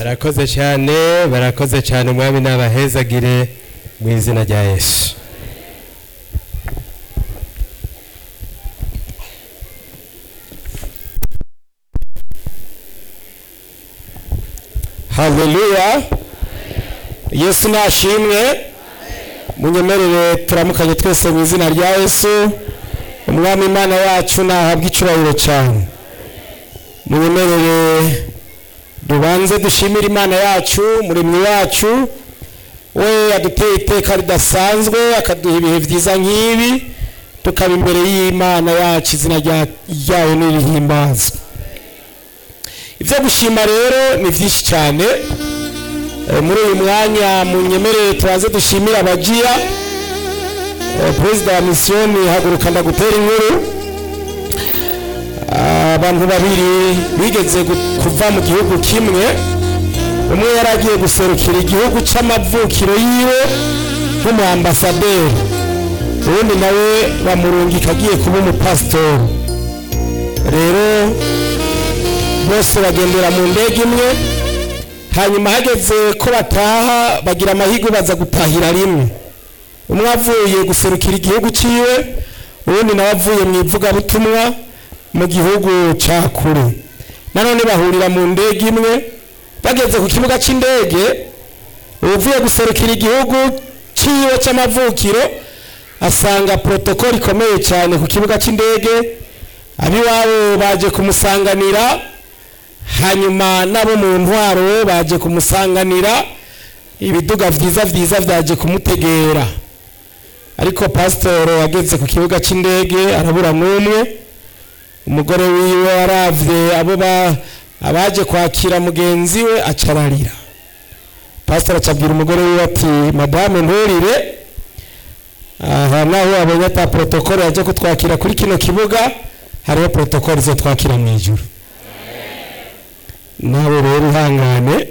barakoze cyane barakoze cyane umwami n'abahezagire mu izina rya yesu haleluya yesu nashimwe munyemerere turamukanye twese mu izina rya yesu umwami imana yacu nahabwa icubahiro cyane munyemerere dubanze dushimire imana yacu muremyi wacu we yaduteye iteka ridasanzwe akaduha ibihe byiza nk'ibi tukaba imbere y'imana yacu izina rya- ryayo n'irihimbazwa ibyo gushima rero ni byinshi cyane Eh, muri uyu mwanya munyemerere tubanze dushimire abagiya Eh, perezida wa misiyoni haguruka ndagutera inkuru abantu babiri bigeze gu- kuva mu gihugu kimwe umwe yari agiye guserukira igihugu cy'amavukiro yiwe nk'umuambasaderi ubundi nawe bamurungika agiye kuba umupasitori rero bose bagendera mu ndege imwe hanyuma hageze ko bataha bagira amahirwe baza gutahira rimwe umwe avuye guserukira igihugu cyiwe ubundi nawe avuye mu ivugabutumwa mu gihugu cya kure nanone bahurira mu ndege imwe bageze ku kibuga cy'indege uvuye guserukira igihugu cyiwe cy'amavukiro asanga protokoli ikomeye cyane ku kibuga cy'indege abiwabo baje kumusanganira hanyuma n'abo mu ntwaro baje kumusanganira ibiduga byiza byiza byaje kumutegera ariko pasitoro ageze ku kibuga cy'indege arabura n'umwe umugore wiwe aravye abo ba- abaje kwakira mugenzi we acararira pasitoro acabwira umugore wiwe ati madame nturire aha naho abonye ata protokole yaje kutwakira kuri kino kibuga hariho protokole zo twakira mu ijuru nawe rero ihangane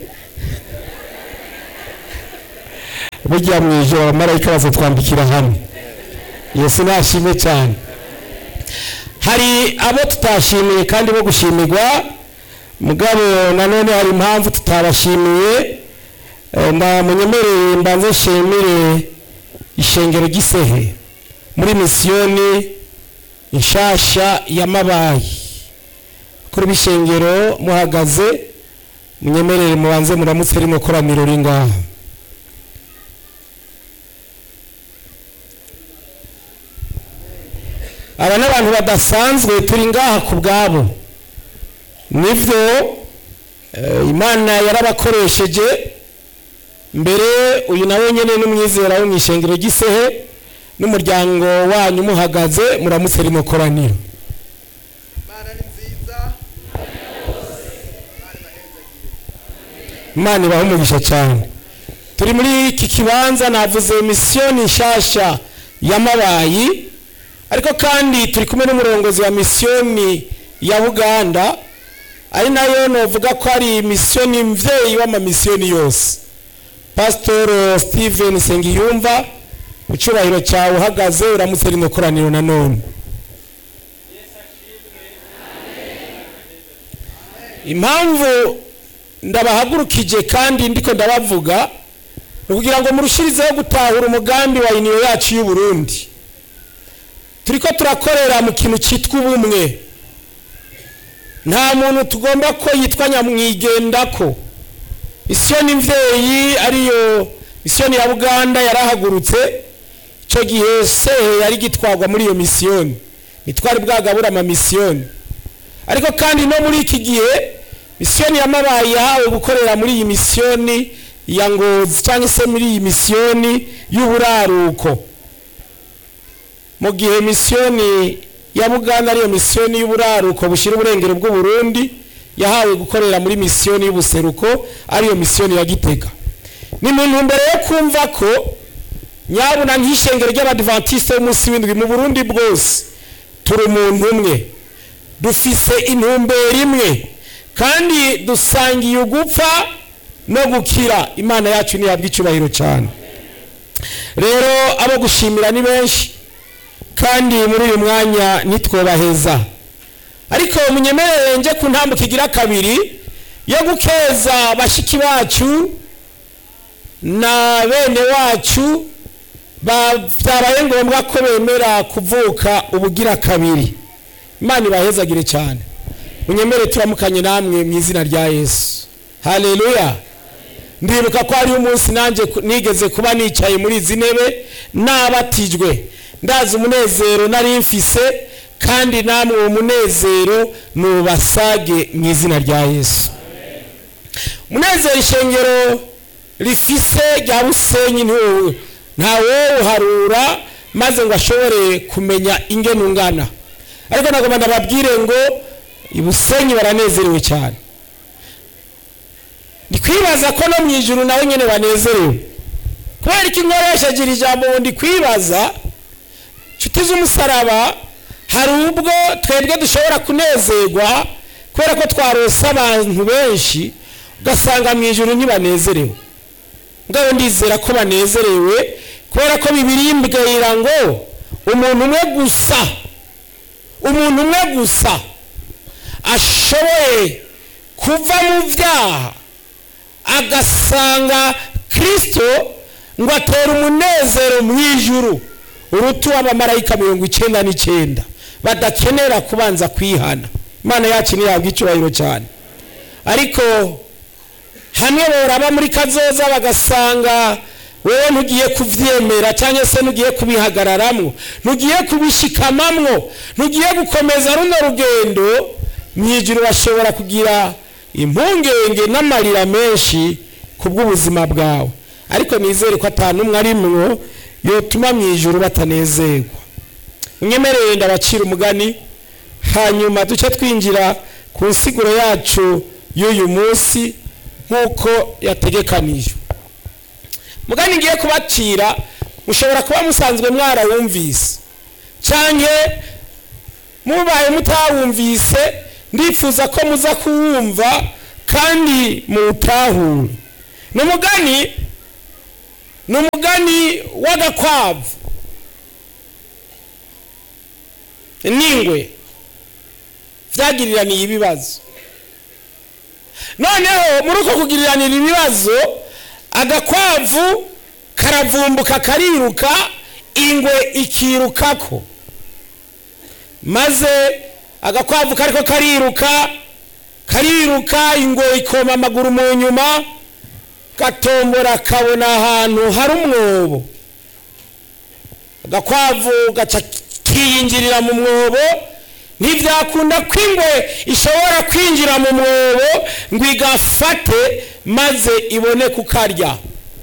burya mu ijoro abamarayika bazatwambikira hamwe yesu nashimwe cyane hari abo tutashimiye kandi bo gushimirwa mugabo nanone hari impamvu tutabashimiye Eh, ndamunyemereye mbanze nshimire ishengero gisehe muri misiyoni inshasha y'amabayi kuri bishengero muhagaze munyemerere mubanze muramutse rino koraniro uri ngaha aba ni abantu badasanzwe turi ngaha ku bwabo nibyo eh, imana yarabakoresheje mbere uyu nawe nyine n'umwizera wo mu ishengero gisehe n'umuryango wanyu muhagaze muramutse rino koraniro Imana ni nziza imana ibaha umugisha cyane turi muri iki kibanza navuze misiyoni nshasha y'amabayi ariko kandi turi kumwe n'umurongozi wa misiyoni ya buganda ari nayo novuga ko ari misiyoni mvyeyi w'amamisiyoni yose pasitoro steven sengiyumva mu cyubahiro cyawe uhagaze uramutse rino koraniro nanone impamvu ndabahagurukije kandi ndiko ndabavuga ni ukugira ngo murushirizeho gutahura umugambi wa iniyo yacu y'u Burundi turiko turakorera mu kintu cyitwa ubumwe nta muntu tugomba ko yitwa nyamwigendako misiyoni mvyeyi ariyo misiyoni ya buganda yarahagurutse icyo gihe sehe yari gitwarwa muri iyo misiyoni ntitwari bwagabura amamisiyoni ariko kandi no muri iki gihe misiyoni y'amabayi yahawe gukorera muri iyi misiyoni ya ngozi cyangwa se muri iyi misiyoni y'uburaruko mu gihe misiyoni ya buganda ariyo misiyoni y'uburaruko bushyira uburengero bw'uburundi yahawe gukorera muri misiyoni y'ubuseruko ariyo misiyoni ya gitega ni mu ntumbero yo kumva ko nyabuna nk'ishengero ry'abadivantisite b'umunsi w'indwi mu burundi bwose turi umuntu umwe dufise intumbero imwe kandi dusangiye ugupfa no gukira imana yacu ntihabwa icyubahiro cyane rero abo gushimira ni benshi kandi muri uyu mwanya ntitwobaheza ariko munyemerere nje ku ntambuka igira kabiri yo gukeza bashiki bacu na bene wacu byabaye ngombwa ko bemera kuvuka ubugira kabiri imana ibahezagire cyane munyemere turamukanye namwe mu izina rya yesu haleluya ndibuka ko hariho umunsi nanjye nigeze kuba nicaye muri izi ntebe nabatijwe ndazi umunezero nari mfise kandi namwe uwo munezero nubasage mu izina rya yesu umunezero ishengero rifise rya busenyi ntawuharura maze ngo ashobore kumenya ingene ungana ariko nagomba ndababwire ngo ibusenyi baranezerewe cyane ndi kwibaza ko no mu ijuru nawe nyine banezerewe kubera ko inkoresheje iri jambo ndi kwibaza inshuti z'umusaraba hari ubwo twebwe dushobora kunezerwa kubera ko twarose abantu benshi ugasanga mu ijuru ntibanezerewe ngabo ndizera ko banezerewe kubera ko bibiri mbwira ngo umuntu umwe gusa umuntu umwe gusa ashoboye kuva mu byaha agasanga kirisito ngo atere umunezero mu ijuru urutu w'abamarayika mirongo icyenda n'icyenda badakenera kubanza kwihana imana yacu ntiyahabwa icyubahiro cyane ariko hamwe boraba muri kazoza bagasanga wowe ntugiye kubyemera cyangwa se ntugiye kubihagararamo ntugiye kubishikamamwo ntugiye gukomeza runo rugendo mu ijuru bashobora kugira impungenge n'amarira menshi ku bw'ubuzima bwawe ariko nizere ko atanumwe arimwo yotuma mu ijuru batanezerwa unyemerere ndabacira umugani hanyuma duce twinjira ku nsiguro yacu y'uyu munsi nk'uko yategekanijwe mugani ngiye kubacira mushobora kuba musanzwe mwarawumvise cyangwa mubaye mutawumvise ndifuza ko muza kuwumva kandi muwutahure ni umugani ni umugani w'agakwavu n'ingwe byagiriraniye ibibazo noneho muri uko kugiriranira ibibazo agakwavu karavumbuka kariruka ingwe ikirukako maze agakwavu kariko kariruka kariruka ingwe ikoma amaguru mu nyuma gatombora kabona ahantu hari umwobo agakwavu gaca kiyinjirira mu mwobo ntibyakunda ko ingwe ishobora kwinjira mu mwobo ngo igafate maze ibone kukarya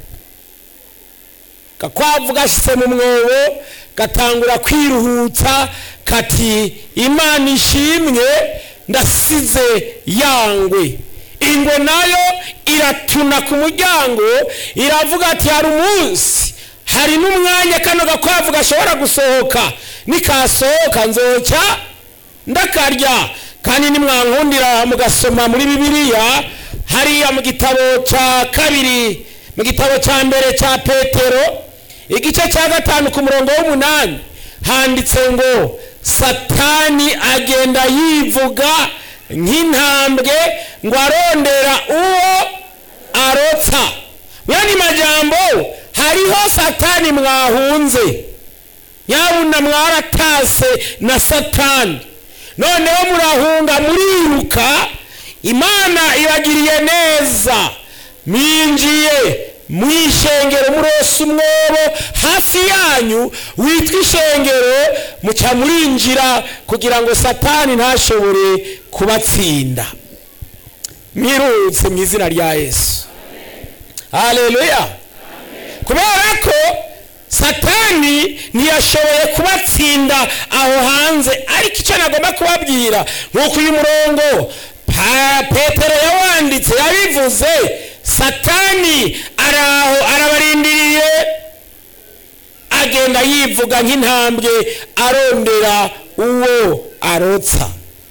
gakwavu gashyitse mu mwobo gatangura kwiruhutsa kati imana ishimwe ndasize yangwe ingwe nayo iratuna ku muryango iravuga ati hari umunsi hari n'umwanya kano gakwavu gashobora gusohoka nikasohoka nzoca ndakarya kandi nimwankundira mugasoma muri bibiliya hariya mu gitabo cya kabiri mu gitabo cya mbere cya petero igice cya gatanu ku murongo w'umunani handitse ngo satani agenda yivuga nk'intambwe ngo arondera uwo arotsa mwene majambo hariho satani mwahunze nyabuna mwaratase na satani noneho murahunga muriruka imana ibagiriye neza mwinjiye mu ishengero murose umwobo hafi yanyu witwa ishengero muca murinjira kugira ngo satani ntashobore kubatsinda mwirutse mu izina rya yesu haleluya kubera ko satani ntiyashoboye kubatsinda aho hanze ariko icyo nagomba kubabwira nk'uko uyu murongo petero yawanditse yabivuze satani araho arabarindiriye agenda yivuga nk'intambwe arondera uwo arotsa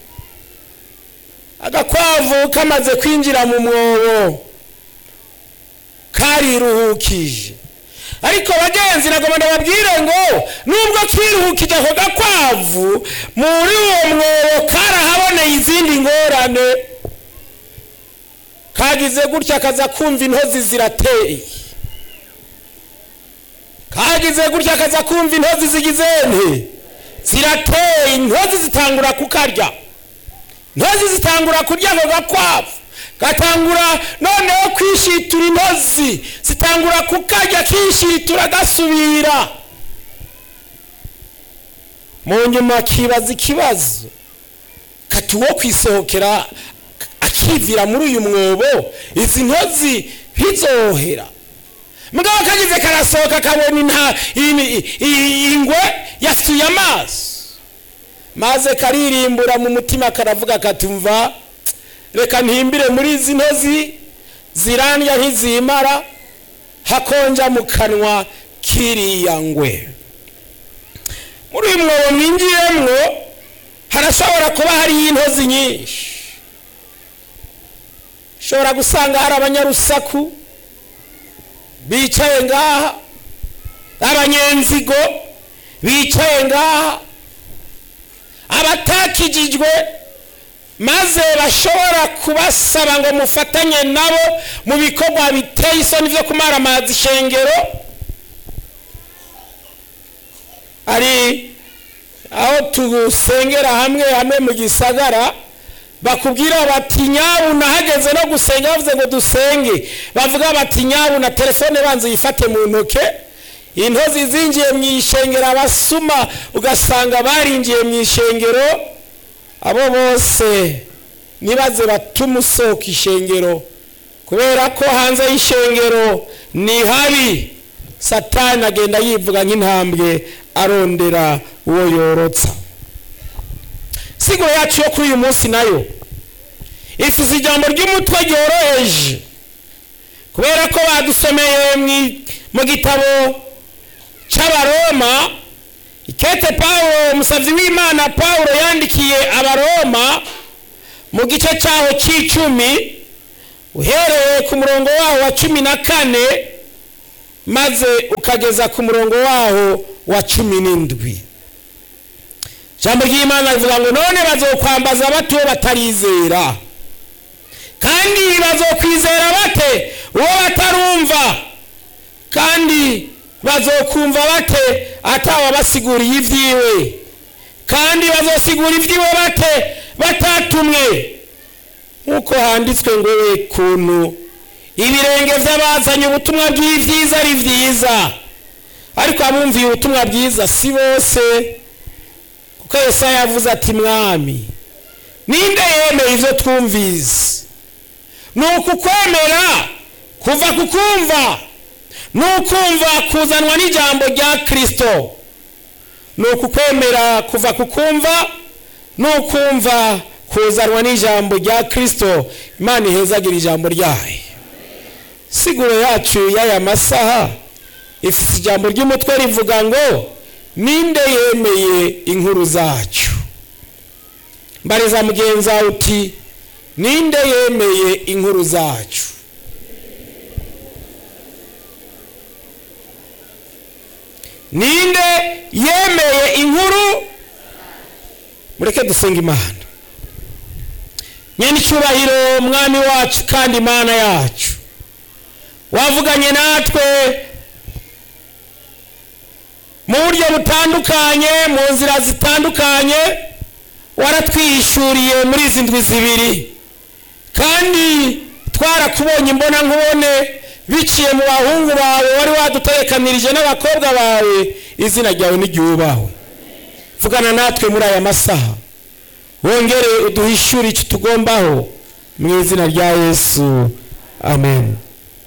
agakwavu kamaze kwinjira mu mwobo kariruhukije ariko bagenzi nagomba ndababwire ngo nubwo kiruhukije ako gakwavu muri uwo mwobo karahaboneye izindi ngorane kagize gutya akaza kumva intozi zirateye kagize gutya akaza kumva intozi zigize nte zirateye intozi zitangura kukarya intozi zitangura kurya ako gakwavu gatangura noneho kwishitura intozi zitangura kukarya kishitura gasubira mu nyuma akibaza ikibazo kati wo kwisohokera akivira muri uyu mwobo izi ntozi ntizohera mugabo kagize karasohoka kabona inta ini- i- ingwe yasuye amaso maze karirimbura mu mutima karavuga katumva reka ntimbire muri izi ntozi zirandya ntizimara hakonja mu kanwa kiriya ngwe muri uyu mwobo mwinjiyemwo harashobora kuba hariyo intozi nyinshi ushobora gusanga hari abanyarusaku bicaye ngaha abanyenzigo bicaye ngaha abatakijijwe maze bashobora kubasaba ngo mufatanye nabo mu bikorwa biteye isoni byo kumaramaza ishengero ari aho tusengera hamwe hamwe mu gisagara bakubwira bati nyabu nahageze no gusenga bavuze ngo dusenge bavuga bati nyabu na telefone banza uyifate mu ntoke intozi zinjiye mu ishengero abasuma ugasanga barinjiye mu ishengero abo bose nibaze batuma usohoka ishengero kubera ko hanze y'ishengero ni habi satani agenda yivuga nk'intambwe arondera uwo yorotsa siguro yacu yo kuri uyu munsi nayo ifite ijambo ry'umutwe ryoroheje kubera ko badusomeye mu- mu gitabo cy'abaroma ikete pawulo umusabyi w'imana pawulo yandikiye abaroma mu gice cyaho cy'icumi uhereye ku murongo waho wa cumi na kane maze ukageza ku murongo waho wa cumi n'indwi ijambo ry'imana rivuga ngo none bazokwambaza bate uwo batarizera kandi bazokwizera bate uwo batarumva kandi bazokumva bate atawabasiguriye ibyiwe kandi bazosigura ibyiwe bate batatumwe nk'uko handitswe ngo we kuntu ibirenge by'abazanye ubutumwa bw'ibyiza ari byiza ariko abumviye ubutumwa bwiza si bose kuko yesaya yavuze ati mwami ninde yemeye ibyo twumvise ni ukukwemera kuva ku kumva ni ukumva kuzanwa n'ijambo rya kirisito ni ukukwemera kuva ku kumva ni ukumva kuzanwa n'ijambo rya kirisito imana ihezagira ijambo ryayo siguro yacu y'aya masaha ifite ijambo ry'umutwe rivuga ngo ninde yemeye inkuru zacu mbariza mugenzi wawe uti ninde yemeye inkuru zacu ninde yemeye inkuru mureke dusenga imana nyene icyubahiro mwami wacu kandi imana yacu wavuganye natwe mu buryo butandukanye mu nzira zitandukanye waratwihishuriye muri izi ndwi zibiri kandi twarakubonye imbona nkubone biciye mu bahungu bawe wari waduterekanirije n'abakobwa bawe izina ryawe n'iryubahwe vugana natwe muri aya masaha wongere uduhishure icyo tugombaho mu izina rya yesu amen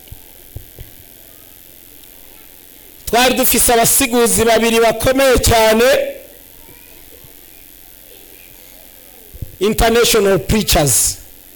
twari dufise abasiguzi babiri bakomeye cyane international preachers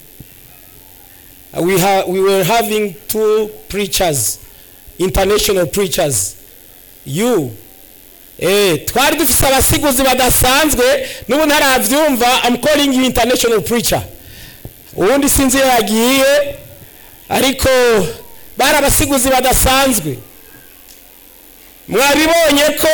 we, ha we were having two preachers international preachers you eh, twari dufise abasiguzi badasanzwe n'ubu ntaravyumva i'm calling you international preacher uwundi sinzi iyo yagiye ariko bari abasiguzi badasanzwe mwabibonye ko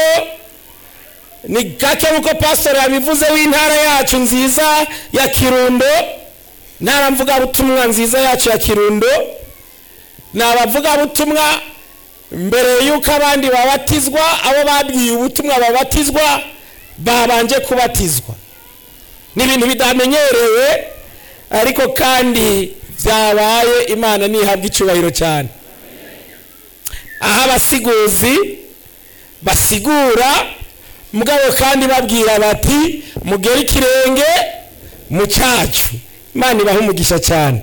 ni gake nk'uko pastor yabivuze w'intara yacu nziza ya kirundo ntara mvugabutumwa nziza yacu ya kirundo ni abavugabutumwa mbere y'uko abandi babatizwa abo babwiye ubutumwa babatizwa babanje kubatizwa ni ibintu bidamenyerewe ariko kandi byabaye imana ntihabwa icyubahiro cyane aho abasiguzi basigura mugabo kandi babwira bati mugere ikirenge mu cyacu imana ibaha umugisha cyane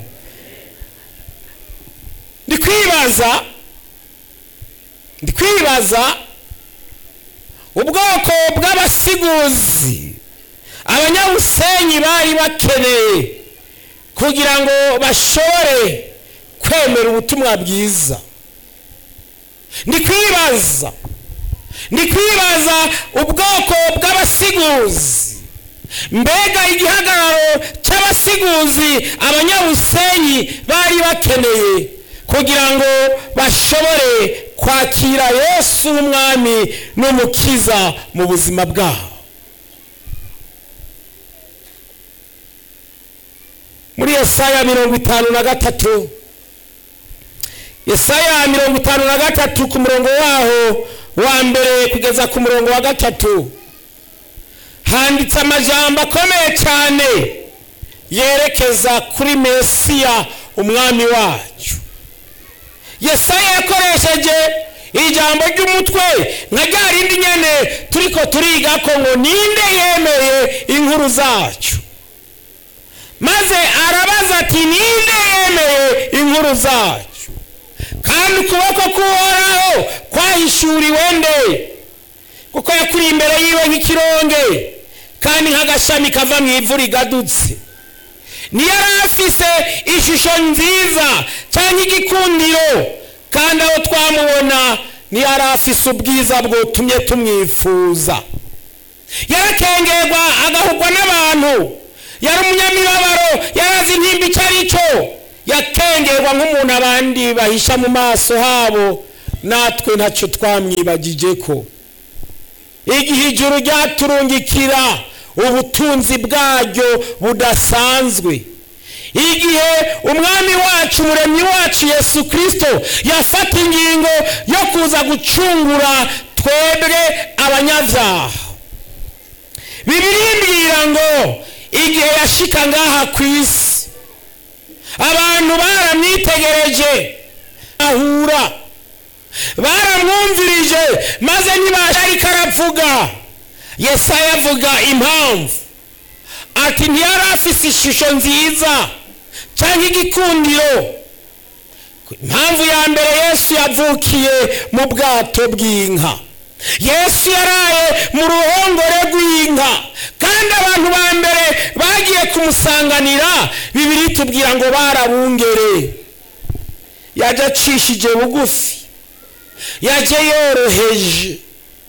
ndi kwibaza ndi kwibaza ubwoko bw'abasiguzi abanyabusenyi bari bakeneye kugira ngo bashobore kwemera ubutumwa bwiza ndi kwibaza ndi kwibaza ubwoko bw'abasiguzi mbega igihagararo cy'abasiguzi abanyabusenyi bari bakeneye kugira ngo bashobore kwakira yesu w'umwami n'umukiza mu buzima bwabo muri yesaya mirongo itanu na gatatu yesaya mirongo itanu na gatatu ku murongo waho wa mbere kugeza ku murongo wa gatatu handitse amajambo akomeye cyane yerekeza kuri mesiya umwami wacu yesaya yakoresheje ijambo ry'umutwe nka rya rindi nyene turiko turiga ko ngo ninde yemeye inkuru zacu maze arabaza ati ninde yemeye inkuru zacu kandi ukuboko k'uhoraho kwahishuriwe nde kuko yakuri imbere yiwe nk'ikironge kandi nk'agashami kava mu ivu rigadutse ntiyari afise ishusho nziza cyangwa igikundiro kandi aho twamubona ntiyari afise ubwiza bwotumye tumwifuza yarakengerwa agahugwa n'abantu yari umunyamibabaro yarazi intimba icyo ari cyo yakengerwa nk'umuntu abandi bahisha mu maso habo natwe ntacyo twamwibagije ko igihe ijuru ryaturungikira ubutunzi bwaryo budasanzwe igihe umwami wacu umuremyi wacu yesu kirisito yafata ingingo yo kuza gucungura twebwe abanyabyaha bibiri mbwira ngo igihe yashika ngaha ku isi abantu baramwitegereje ahura baramwumvirije maze ntibasha ariko aravuga yesaya avuga impamvu ati ntiyari afise ishusho nziza cyangwa igikundiro impamvu ya mbere yesu yavukiye mu bwato bw'inka yesu yaraye mu ruhongore rw'inka kandi abantu ba mbere bagiye kumusanganira bibiri tubwira ngo barabungere yaje acishije bugufi yaje yoroheje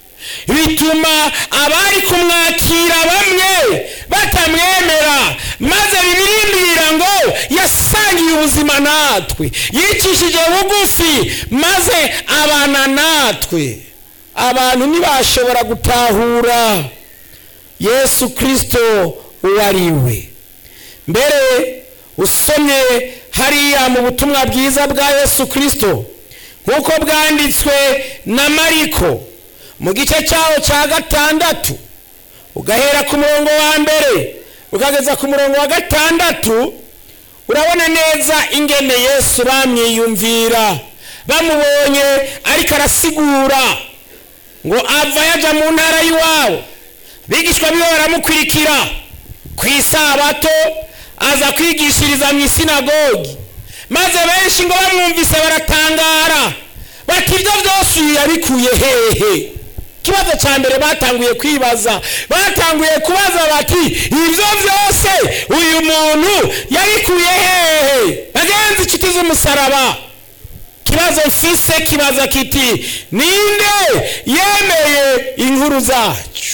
bituma abari kumwakira bamwe batamwemera maze bibirimbira ngo yasangiye ubuzima natwe yicishije bugufi maze abana natwe abantu ntibashobora gutahura yesu kirisito uwo ari we mbere usomye hariya mu butumwa bwiza bwa yesu kirisito nk'uko bwanditswe na mariko mu gice cyawo cya gatandatu ugahera ku murongo wa mbere ukageza ku murongo wa gatandatu urabona neza ingene yesu bamwiyumvira bamubonye ariko arasigura ngo ava yajya mu ntara y'iwabo bigishwa biwe baramukurikira ku isabato aza kwigishiriza mu isinagogi maze benshi ngo bamwumvise baratangara bati ibyo byose uyu yabikuye hehe ikibazo cya mbere batanguye kwibaza batanguye kubaza bati ibyo byose uyu muntu yabikuye hehe bagenzi inshuti z'umusaraba ikibazo mfise kibaza kiti ninde yemeye inkuru zacu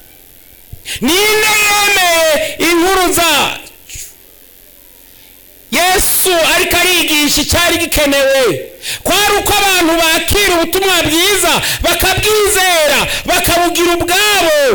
ninde yemeye inkuru zacu yesu ariko arigisha icyari gikenewe kwari uko abantu bakira ubutumwa bwiza bakabwizera bakabugira ubwabo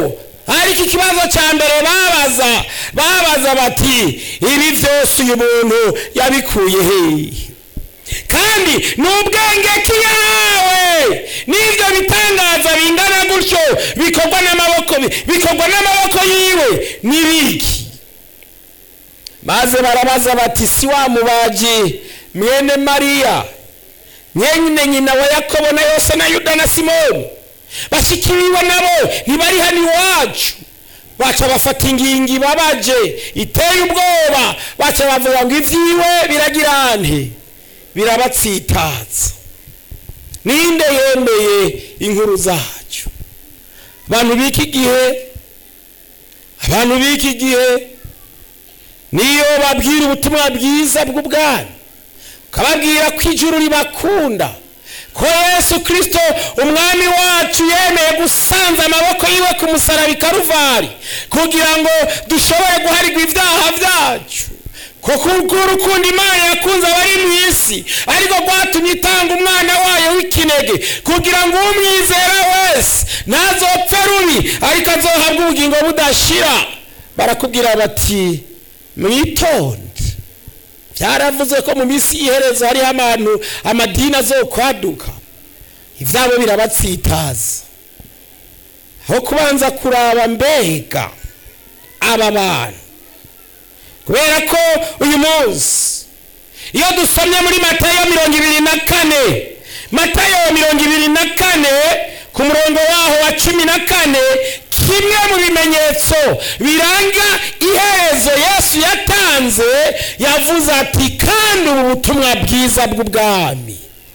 ariko ikibazo cya mbere babaza babaza bati ibi byose uyu muntu yabikuye hehe kandi ni ubwenge ki yahawe n'ibyo bitangaza bingana gutyo bikorwa n'amaboko bikorwa n'amaboko yiwe n'ibiki maze barabaza bati si wa mubaji mwene mariya mwene nyina wa yakobo na yose na yuda na simoni bashikiriwe nabo ntibari hano iwacu baca bafata ingingi babaje iteye ubwoba baca bavuga ngo ibyiwe biragira nte birabatsitaza ninde yemeye inkuru zacu abantu b'iki gihe abantu b'iki gihe niyo babwira ubutumwa bwiza bw'ubwami ukababwira ko ijuru ribakunda ko yesu kirisito umwami wacu yemeye gusanza amaboko yiwe ku musaraba i karuvari kugira ngo dushobore guharirwa ibyaha byacu kuko urukundo imana yakunze abari mu isi ariko rwatumye itanga umwana wayo w'ikinege kugira ngo umwizera wese ntazopfe rubi ariko azohabwe ubugingo budashira barakubwira bati mwitonde byaravuze ko mu minsi y'iherezo hariho abantu amadini azokwaduka ibyabo birabatsitaza aho kubanza kuraba mbega aba bantu kubera ko uyu munsi iyo dusomye muri matayo mirongo ibiri na kane matayo mirongo ibiri na kane ku murongo waho wa cumi na kane kimwe mu bimenyetso biranga iherezo yesu yatanze yavuze ati kandi ubu butumwa bwiza bw'ubwami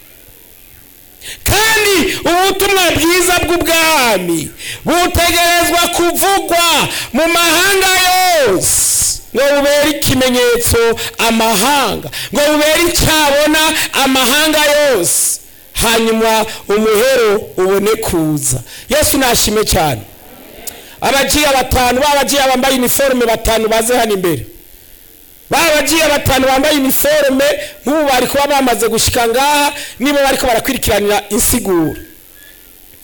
kandi ubutumwa bwiza bw'ubwami butegerezwa kuvugwa mu mahanga yose ngo bubere ikimenyetso amahanga ngo bubere icyabona amahanga yose hanyuma umuhero ubone kuza yesu nashime cyane abagiye batanu babagiye bambaye iniforume batanu baze hano imbere babagiye batanu bambaye iniforume nk'ubu bari kuba bamaze gushyika ngaha nibo bari ko barakurikiranira insiguro